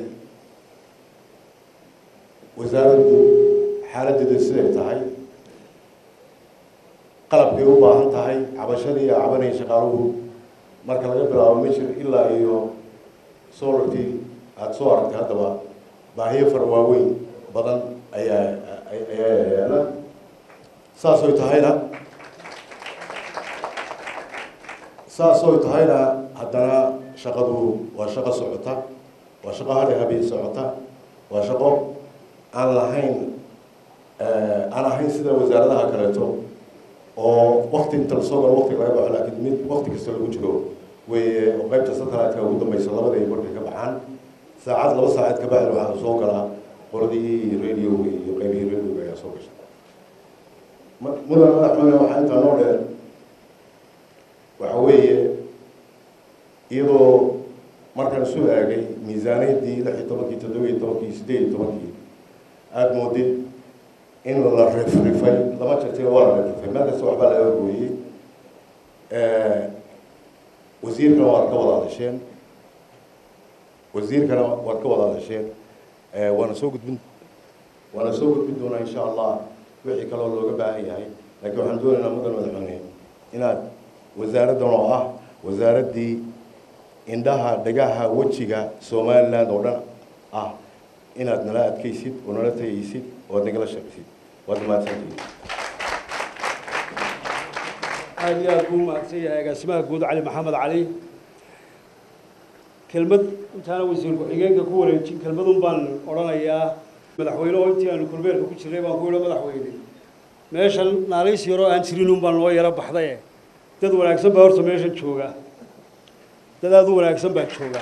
wasaaraddu xaaladdeeda siday tahay qalabkay u baahan tahay cabashadii iyo cabanaya shaqaaluhu marka laga bilaabo mishir ilaa iyo solartii aada soo aragtay haddaba baahiyo fara waaweyn badan ayaa ayaa yaala saasoy tahayna saasoy tahayna haddana shaqadu waa shaqo socota waa shaqo hadhe habeen socota waa shaqo aan lahayn aan ahayn sida wasaaradaha kaleeto oo wakti inta lasoo galo wakti laga baxo laakiin mid wakti kasta lagu jiro weeye oo qaybta satellite-ka ugu dambaysa labada iyo markay ka baxaan saacad laba saacad ka bacdi waxaa soo galaa qoladii radioga iyo qaybihii radioga ayaa soo gasha mudan madaxweyne waxaa intaa noo dheer waxa weeye iyadoo markaan isu eegay miisaaniyaddii lix iyo tobankii toddoba iyo tobankii siddeed iyo tobankii aada moodid in la rifrifay lama jirtay waa la rifrifay meel kasta waxbaa laga gooyey wasiirkana waad ka wada hadasheen wasiirkana waad ka wada hadasheen waana soo gudbin waana soo gudbin doonaa insha allah wixii kaloo looga baahan yahay laakiin waxaan doonaynaa mudan madaxweyne inaad wasaaraddan oo ah wasaaraddii indhaha dhagaha wejiga somaliland oo dhan ah inaad nala adkaysid oo nala tagaysid oo ad nagala shaqaysid waad mahadsantihiin aad iyo aad buu mahadsan yahay agaasimaha guud cali maxamed cali kelmad intaana wasiir ku-xigeenka ku wareejin kelmadun baan odhanayaa madaxweyne oo intii aanu kulbeerka ku jirnay baan ku yidhi madaxweyne meeshan naalays yaroo aan jirin un baan noo yaro baxdaye dad wanaagsan baa horta meeshan jooga dad aada u wanaagsan baa jooga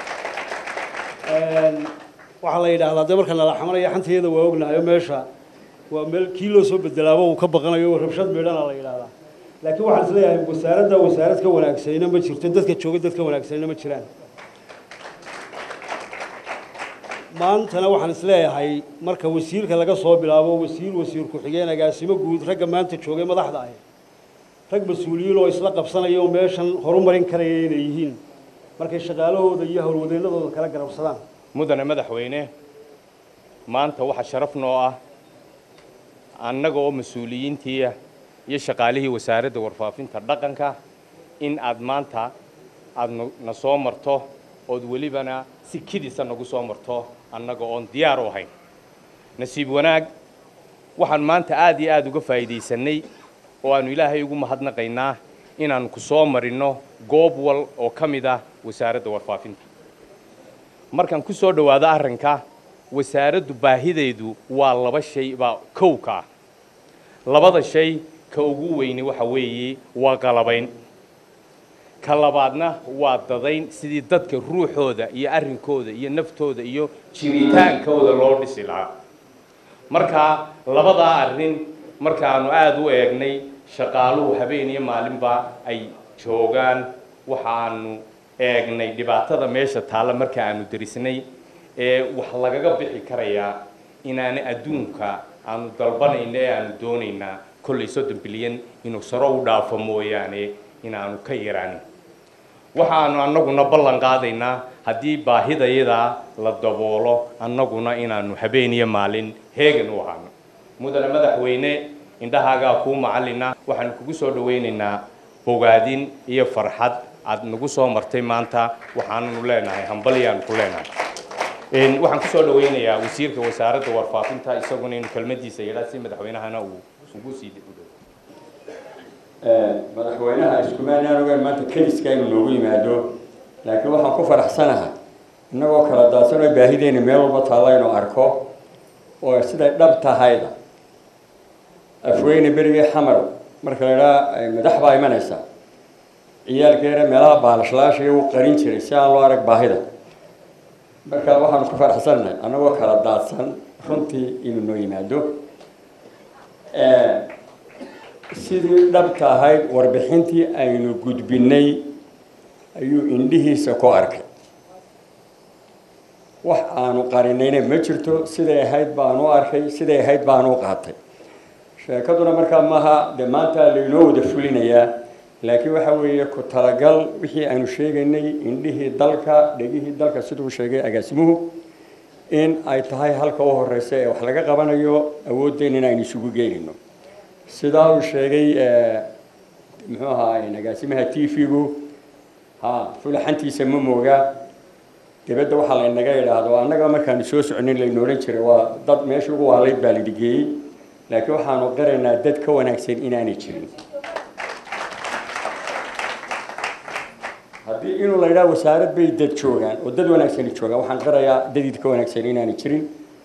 waxaa la yidhaahdaa dee marka nala xamanaya xantayada waa ognahayo meesha waa meel kii loo soo bedelaaba uu ka baqanayo rabshad meedhana la yidhaahdaa laakiin waxaan isleeyahay wasaaradda wasaarad ka wanaagsanina ma jirto dadka jooga dad ka wanaagsanina ma jiraan maantana waxaan isleeyahay marka wasiirka laga soo bilaabo wasiir wasiir ku-xigeen agaasimo guud ragga maanta joogay madaxda ahi rag mas-uuliyiin oo isla qabsanaya oo meeshan horumarin karaya inay yihiin markay shaqaalahooda iyo howlwadeennadooda kala garabsadaan mudane madaxweyne maanta waxaa sharaf noo ah annaga oo mas-uuliyiintii iyo shaqaalihii wasaaradda warfaafinta dhaqanka in aad maanta aada na soo marto ood welibana si kidisa nagu soo marto annaga oon diyaar u ahayn nasiib wanaag waxaan maanta aada iyo aada uga faa'iidaysanay oo aanu ilaahay ugu mahadnaqaynaa inaannu ku soo marinno goob wal oo ka mid ah wasaaradda warfaafinta markaan ku soo dhowaado arrinka wasaaraddu baahideedu waa laba shay baa kow ka ah labada shay ka ugu weyni waxa weeye waa qalabayn ka labaadna waa dadayn sidii dadka ruuxooda iyo arrinkooda iyo naftooda iyo jiritaankooda loo dhisi lahaa marka labadaa arrin markaanu aada u eegnay shaqaaluhu habeen iyo maalinba ay joogaan waxaanu eegnay dhibaatada meesha taalla marka aanu derisnay ee wax lagaga bixi karayaa inaana adduunka aanu dalbanayna ee aanu doonaynaa kollay soddon bilyan inuu saro u dhaafo mooyaane inaanu ka yaraanin waxaanu annaguna ballan qaadaynaa haddii baahidayadaa la daboolo annaguna inaanu habeen iyo maalin heegan u ahaano mudane madaxweyne indhahaagaa kuu macallina waxaanu kugu soo dhawaynaynaa bogaadin iyo farxad aad nagu soo martay maanta waxaananu leenahay hambalyaanu ku leenahay waxaan kusoo dhawaynayaa wasiirka wasaaradda warfaafinta isaguna inuu kelmadiisa yidhaa si madaxweynahana uu ugu sii madaxweynaha iskumaanaan ogaan maanta keliska inuu noogu yimaado laakiin waxaan ku faraxsanahay innagoo kala daadsan oo baahideena meel walba taalla inuu arko oo siday dhab tahayda afweyne berigii xamar marka la idhaha madax baa imanaysa ciyaalkeena meelaha baalashlaashaya uu qarin jiray si aan loo arag baahida marka waxaanu ku faraxsanahay annagoo kala daadsan runtii inuu noo yimaado sidii dhabta ahayd warbixintii aynu gudbinay ayuu indhihiisa ku arkay wax aanu qarinayna ma jirto siday ahayd baanu arkay siday ahayd baanu qaatay sheekaduna markaa maaha dee maanta laynoo wada fulinayaa laakiin waxa weeye ku talagal wixii aynu sheegaynay indhihii dalka dhegihii dalka siduu sheegay agaasimuhu in ay tahay halka u horeysa ee wax laga qabanayo awooddeena in aynu isugu geynayno sidaa uu sheegay muxuu ahaa agaasimaha t v-gu ha fulaxantiisa ma mooga dibadda waxaa laynaga idhaahdo annaga markaanu soo soconin laynu odhan jiray waa dad meesha ugu waalayd baa laydigeeyey laakiin waxaanu qiraynaa dad ka wanaagsan inaanay jirin haddii inuu la yidhaha wasaarad bay dad joogaan oo dad wanaagsani joogaan waxaan qirayaa dadid ka wanaagsan inaanay jirin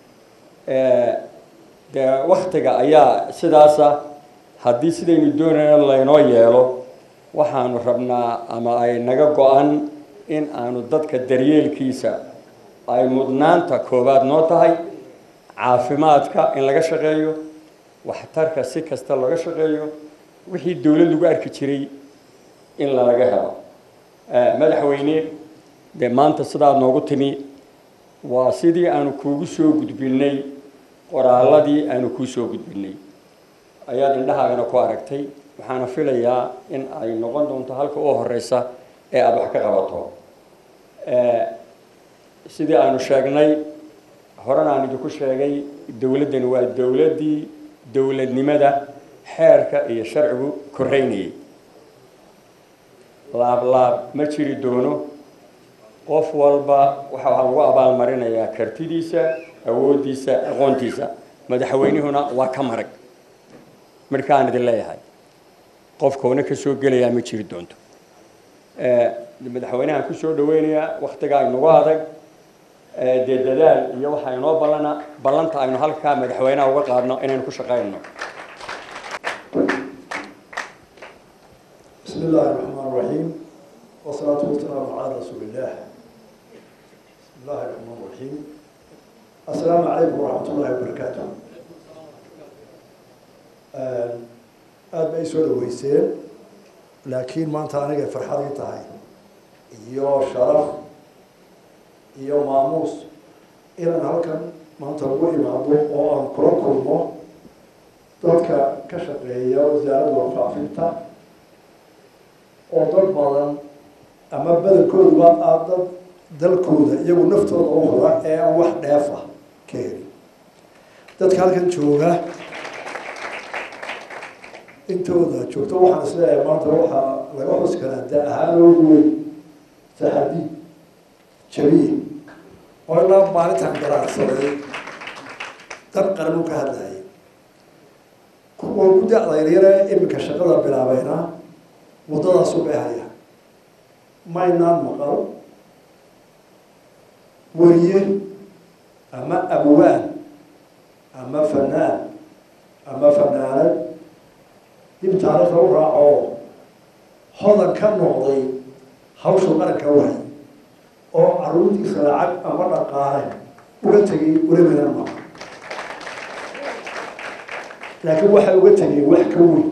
dee waktiga ayaa sidaasa haddii sidaynu doonayno laynoo yeelo waxaanu rabnaa ama ay naga go-an in aanu dadka daryeelkiisa ay mudnaanta koowaad noo tahay caafimaadka in laga shaqeeyo waxtarka si kasta laga shaqeeyo wixii dowlad lagu arki jiray in lalaga helo madaxweyne dee maanta sidaad noogu timi waa sidii aanu kuugu soo gudbinay qoraalladii aanu kuu soo gudbinay ayaad indhahaagana ku aragtay waxaana filayaa in ay noqon doonto halka u horeysa ee aada wax ka qabato sidii aanu sheegnay horena aan idinku sheegay dowladdani waa dowladdii dowladnimada xeerka iyo sharcigu koreynayay laab laab ma jiri doono qof walba waxa waxaa lagu abaalmarinayaa kartidiisa awooddiisa aqoontiisa madaxweynihuna waa ka marag markaan idin leeyahay qofkoona ka soo gelayaa ma jiri doonto madaxweynahan ku soo dhaweynayaa waktigaa inagu adag dee dadaal iyo waxaa inoo ballana ballanta aynu halkaa madaxweynaha uga qaadno inaynu ku shaqayno بسم الله الرحمن الرحيم والصلاة والسلام على رسول الله بسم الله الرحمن الرحيم السلام عليكم ورحمة الله وبركاته aad bay soo dhaweyseen laakiin maanta aniga farxadii tahay iyo sharaf iyo maamuus inaan halkan maanta ugu imaado oo aan kula kulmo dadka ka shaqeeya wasaaradda warfaafinta oo dad badan ama badankooduba aa dad dalkooda iyagu naftooda u hora ee aan wax dheefa ka helin dadka halkan jooga intooda joogto waxaan isleeyahay maanta waxaa laga xus karaa da ahaan oogu weyn saxadi jabiye oo ilaa maalintaan garaacsaday dan qaran u ka hadlayay kuwa ugu da-daynayana iminka shaqada bilaabayna waddadaasu bay haya maynaan maqal weriye ama abwaan ama fanaan ama fanaanad dib taariikhda u raaco hodan ka noqday hawshu qaranka wahay oo caruurtiisa lacag ama dhaqaale uga tegay welibanan maaha laakiin waxay uga tegeen wax ka weyn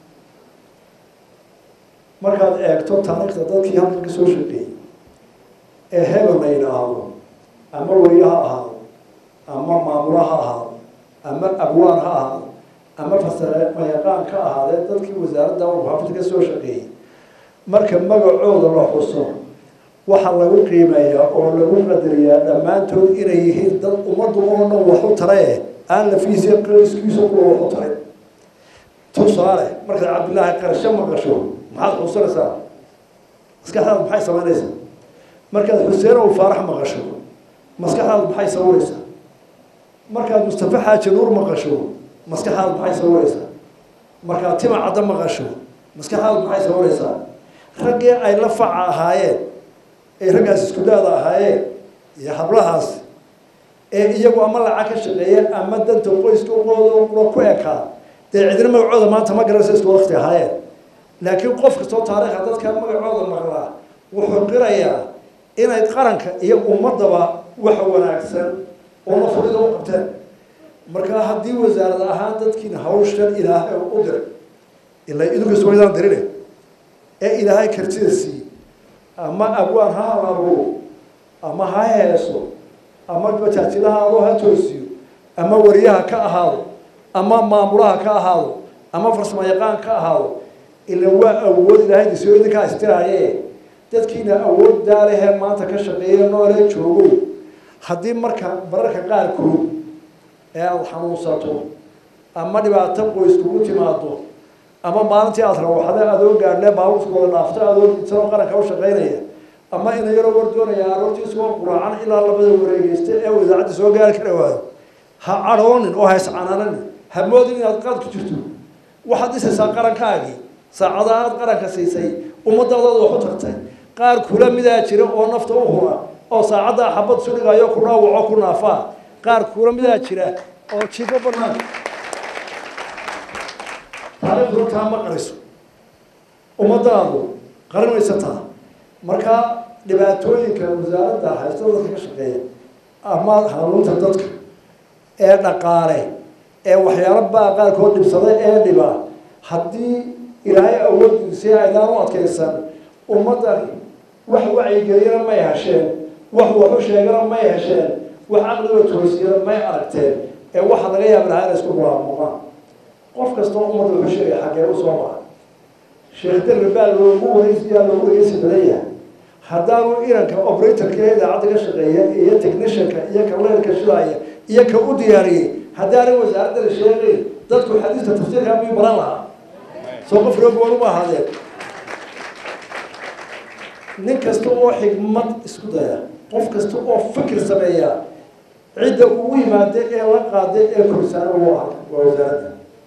markaad eegto taariikhda dadkii halkan ka soo shaqeeyey ee hebel la yidhaahdo ama weriye ha ahaado ama maamula ha ahaado ama abwaan ha ahaado ama fasare mayaqaan ka ahaadee dadkii wasaaradda warfaafinta ka soo shaqeeyey marka magacooda la xuso waxaa lagu qiimeeyaa oo lagu qadariyaa dhammaantood inay yihiin dad ummaddu oo dhan waxu tarae aan lafiisa iskiisa kuwa waxu taray tusaale markaad cabdillaahi qarasho maqasho maxaad xusanaysaa maskaxdaada maxay samaynaysaa markaad xuseen ow faarax maqasho maskaxdaada maxay sawiraysaa markaad mustafa xaaji nuur maqasho maskaxdaada maxay sawiraysaa markaad tima caddo maqasho maskaxdaada maxay sawiraysaa raggii ay la faca ahaayeen ay raggaas isku daada ahaayeen iyo hablahaas ee iyagu ama lacag ka shaqeeyeen ama danta qoyska uqooda ku ekaa dee cidina magacooda maanta ma garanaysa isku wakti ahaayeen laakiin qof kastoo taariikha dadka magacooda maqlaa wuxuu qirayaa inay qaranka iyo ummadaba waxa wanaagsan oo la furida u qabteen markaa haddii wasaarad ahaan dadkiina hawshan ilaahay u diray ilaa idinkas waydaan dirine ee ilaahay kartida siiyey ama abwaan ha halabuuro ama ha heeso ama bajaajinahaado ha toosiyo ama wariyaha ka ahaado ama maamulaha ka ahaado ama farsamo yaqaan ka ahaado ila waa awood ilaahay disoo idinkaa istiraaye dadkiina awood daalehee maanta ka shaqeeya noolee joogo haddii marka bararka qaarkood ee aada xanuunsato ama dhibaato qoys kugu timaado ama maalintii aada rawaxda adoo gaadhlee baabuurkooda dhaafto adoo dintano qaranka u shaqaynaya ama ina yaroo war doonaya aroortiisoo quraacan ilaa labada wareegeysta ee idaacadda soo gaari kara waayo ha cadhoonin oo ha iscanaananin ha moodin inaad qaad ku jirto waxaad dhisaysaa qarankaagii saacada aad qaranka siisay ummaddaadaad wax u tartay qaar kula midaa jira oo nafta u hura oo saacaddaa xabad sudhigayo ku dhaawaco ku naafaa qaar kula midaa jira oo jiifo banaan taariikhdu taa ma qariso ummadaadu qarinaysataa marka dhibaatooyinka wasaaradda haysta dadka ka shaqeeya ama hanuunta dadka ee dhaqaale ee waxyaalo baa qaarkood dhibsada ee dhiba haddii ilaahay awooddiisi aydaan u adkaysan ummaddani wax wacyigeliyana may hesheen wax waxu sheegana may hesheen wax caqliga toosiyana may aragteen ee waxaa laga yaaba lahaa inay isku mulaamuqaan qof kastoo ummadda wuxuu sheegaya xaggee u soo mara sheekh darbe baa loogu wareysiyaa loogu wareysi badan yahay haddaanu iranka operatorka ee idaacadda ka shaqeeya iyo technicianka iyo ka leerka shidaaya iyo ka u diyaariyey haddaanay wasaaradda la sheegayn dadku xadiista tafsiirkaa miyuu baran lahaa soo qof roogoon uma ahaadeen nin kasta oo xigmad isku daya qof kasta oo fikir sameeya cidda ugu yimaada ee la qaada ee korsaana u ah waa wasaaradda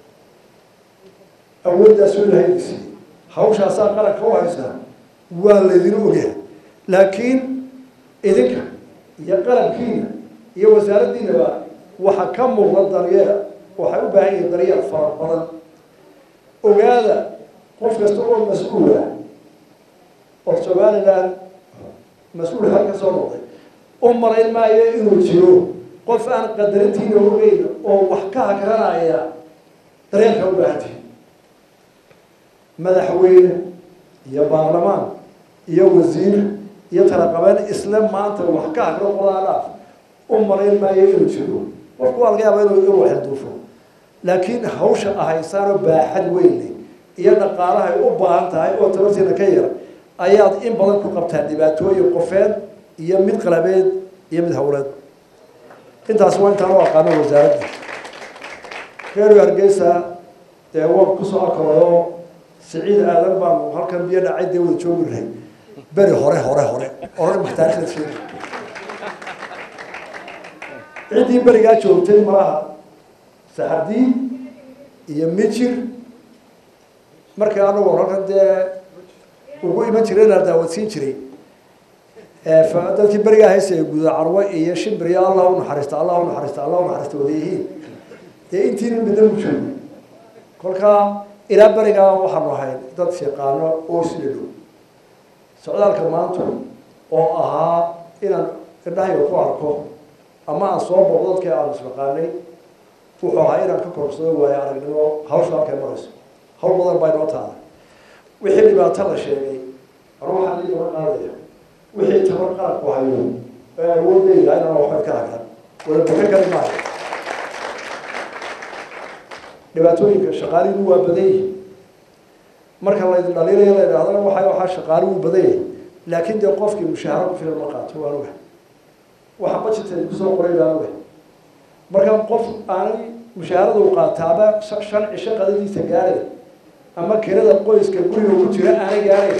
awooddaas oo ilahay disi hawshaasaa qaranka u haysaa waa laydin ogyahay laakiin idinka iyo qalabkiina iyo wasaaraddiinaba waxaa ka muuqda daryeel waxay u baahan yihiin daryeel fara badan ogaada qof kasta oo mas-uul ah oo somaliland mas-uul hal ka soo noqday u marayn maayo inuu jiro qof aan qadarintiina ogeyn oo wax ka hakranaya daryeelka u baahantihi madaxweyne iyo baarlamaan iyo wasiir iyo talaqabeen isla maanta wax ka hakro qodaadhaaf u marayn maayo inuu jiro qofku waa laga yaaba inuu inuu xilduufo laakiin hawsha ahaysaanoo baaxad weyn leh iyo dhaqaalahay u baahan tahay oo tabartiina ka yar ayaad in badan ku qabtaan dhibaatooyin qofeed iyo mid qalabeed iyo mid howleed intaas waa intaan u aqaano wasaaradda reer hargeysa dee waan kusoo akalayo siciid aadan baanu halkan biyo dhacay dee wada joogi lahay beri hore hore hore oran maxtaarikhda sheegi ciddii berigaa joogtay malaha saxardiin iyo mijir markii anagu halkan dee ugu iman jiray inaa daawadsiin jiray dadkii berigaa haysa ee guda carwo iyo shimbir iyo allah u naxariista allah u naxariista allah u naxariista wada yihiin dee intiina midna mu joogo kolkaa ilaa berigaa waxaanu ahayd dad shaqaano oo isla dhow socdaalka maanta oo ahaa inaan indhahayga ku arko ama aan soo boqdo dadkii aanu isnaqaanay wuxuu ahaa inaan ka korsado waayo aragnimo hawsha halkay marayso hawl badan baa inoo taada wixii dhibaato la sheegay anu waxaan iiga qaadaya wixii tabar qaranku hayo ee awood leeyahay inaan waxba ka hagran wada buxin kari maayo dhibaatooyinka shaqaalihiinu waa badan yihin marka laydin dhaliilaya la idhahdana waxa waxaa shaqaali wuu badan yahay laakiin dee qofkii mushaaharo ku filan ma qaato waan oga waxa budgeted kusoo qoray baan oga marka qof aanay mushaharada u qaataaba shan cisho qadadiisa gaaray ama kirada qoyska guriga ku jira aanay gaaray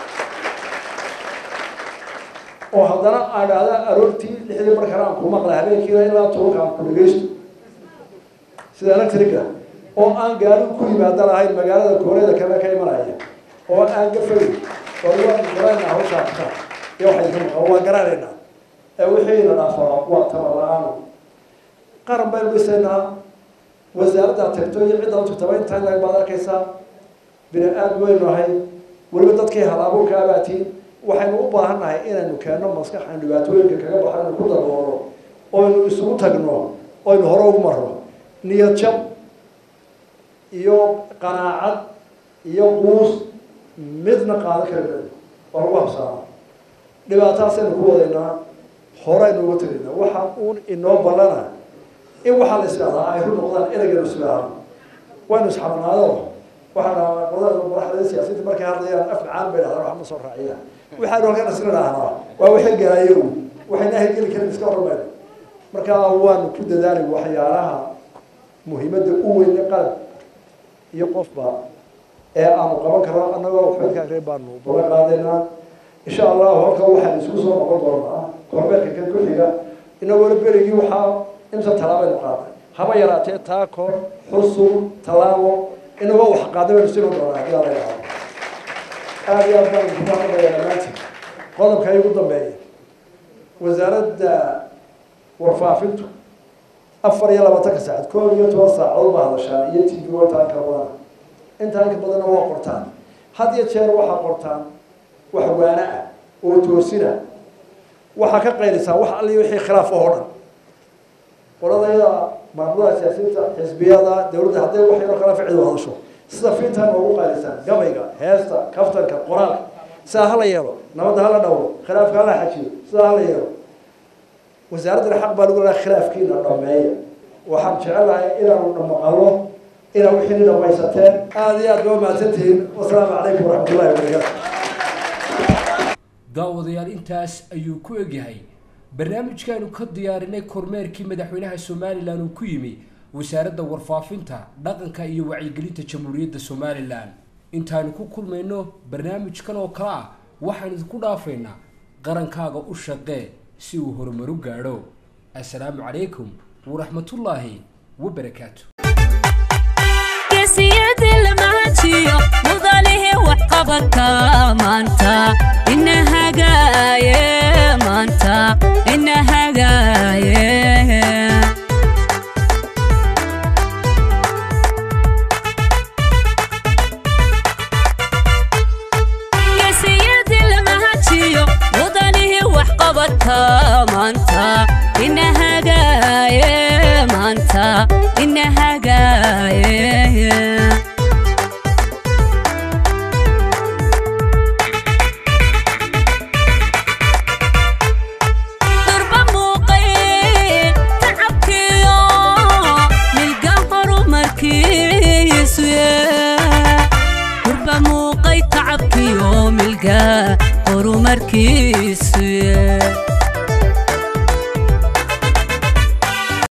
oo haddana aan dhahda aroortii lixdii markana aan ku maqla habeenkiina ilaa tobanka aan ku dhegeysto sida electrica oo aan gaari ku yimaada lahayn magaalada koonada kale ka imanaya oo aan gafay oo waa garanayna hawshaa iyo waxay ka maqan waa garanaynaa ee wixiina dhaafaa waa tabar la-aan qaran baynu dhisaynaa wasaaradda tagto iyo cidda u tagtaba intaa lag baad arkaysaa bini aad weynu ahay weliba dadkii hal-abuurka abaatiin waxaynu u baahan nahay inaynu keenno maskaxan dhibaatooyinka kaga baxaynu ku daboolo oynu isugu tagno oynu hore ugu marno niyad jab iyo qanaacad iyo quus midna qaadan kari mayno waa lagu habsaama dhibaataasaynu ku wadaynaa horeynu uga tegaynaa waxa uun inoo ballana in waxaa la isdhahdaa ay ru noqdaan eraganu isdhaahno waynu isxabanaado waxaa qodada madaxda siyaasiyiinta markay hadlayaan af macaan bay dhahdaan wax ma soo raaciyaan waxaanu halkan isla dhahnaa waa wixii galayo waxayna hirgeli karin iska hormayno marka waanu ku dadaali waxyaalaha muhiimadda u weyn qalab iyo qofba ee aanu qaban karno annagoo waxbadka reer baanu balan qaadaynaa insha allahu halkan waxaan isku soo noqon doonaa korbeerka kan ku xiga inagoona berigii waxaa imsa talaabaynu qaaday haba yaraatee taako xusub tallaabo inagoo wax qaaday baynu sino doonaa haddii ala yidhahdo aada iyo aad baan kuga hadlaya dhammaantiin qodobka igu dambeeya wasaaradda warfaafintu afar iyo labaatanka saacad koob iyo toban saacadood baa hadashaan iyo t v inta inka badana intaa inka badanna waa qortaan had iyo jeer waxaa qortaan wax waana ah oo toosina waxaa ka qaylisaa wax alli wixii khilaaf oo dhan qoladayada maamulada siyaasiyiinta xisbiyada dowladda hadday wax yaroo kala ficil hadasho sida fiintan noogu qaadisaan gabayga heesta kaftanka qoraalka sidaa hala yeelo nabadda hala dhowro khilaafka hala xajiyo sidaa hala yeelo wasaaraddana xaq baa lagu leeyahay khilaafkiina dhameeya waxaan jecelahay inaanu dhamaqalo inaa wixii ni dhamaysateen aada iyo aad baa mahadsantihiin wasalaamu calaykum waraxmatullahi wabarakaatu daawadayaal intaas ayuu ku egyahay barnaamijkaanu ka diyaarinay kormeerkii madaxweynaha somalilan uu ku yimi wasaaradda warfaafinta dhaqanka iyo wacyigelinta jamhuuriyadda somalilan intaanu ku kulmayno barnaamijkan oo kale ah waxaan idinku dhaafaynaa qarankaaga u shaqee si uu horumaru gaadho assalaamu calaykum waraxmatullaahi wabarakaatu geesiyadii lamaajiyo mudalihii waxqabadka maanta ina hagaaye maanta ina hagaaye geesiyadii lamaajiyo mudalihii waxqabadka maanta ina hagaaye maanta ina hagaaye durba muuqay tacabkiyo milga horumarkiisu durba muuqay tacabkiyo milga horumarkiisu